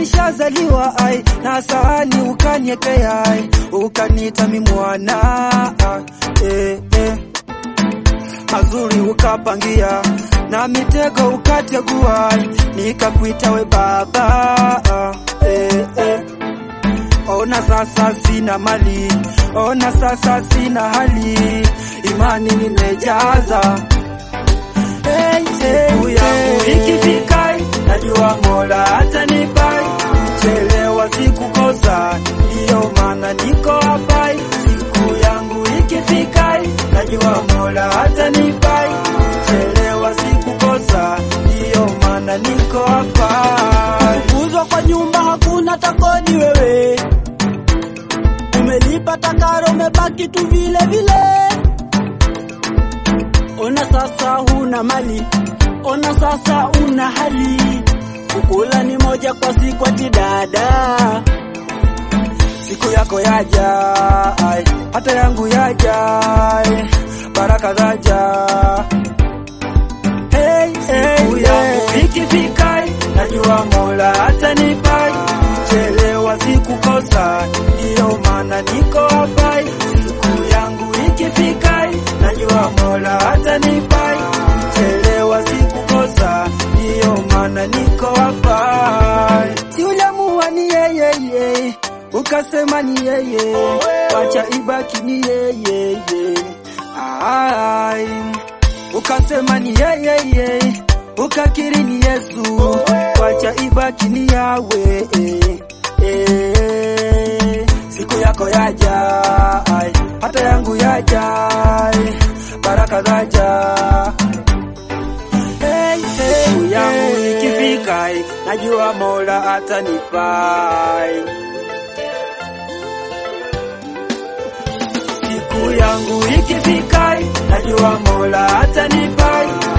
nishazaliwa ai na sahani ukaniekea ai ukaniita mi mwana ah, eh, eh. mazuri ukapangia na mitego ukategua ai nikakuita we baba ah, eh, eh. Ona sasa sina mali, ona sasa sina hali, imani nimejaza. Hey, hey, siku yangu ikifika, najua Mola atanipai, chelewa sikukosa, ndiyo maana niko hapa. Siku yangu ikifika, najua Mola atanipai, chelewa sikukosa, ndiyo maana niko hapa. Kufukuzwa kwa nyumba hakuna takodi wewe, umelipa takaro, umebaki tu vile vile. Ona sasa huna mali, ona sasa una hali, kukula ni moja kwa siku ati dada. siku yako yaja, ai, hata yangu yaja, ai, baraka zaja. Hey, hey, siku yangu ikifika, najua Mola atanipa, chelewa sikukosa, ndiyo maana niko hapa. Siku yangu ikifika, najua Mola atanipa, chelewa sikukosa, ndiyo maana niko hapa. Si uliamua ni yeye yeye ukasema ni yeye, wacha ibaki ni yeye ai, ukasema ni yeye yeye, ukakiri ni Yesu, wacha ibaki ni yawe eh. Siku yako yaja, ai, hata yangu yaja, ai, baraka zaja Hey, hey, siku yangu ikifika, ai, najua Mola atanipai siku yangu ikifika, najua Mola atanipa,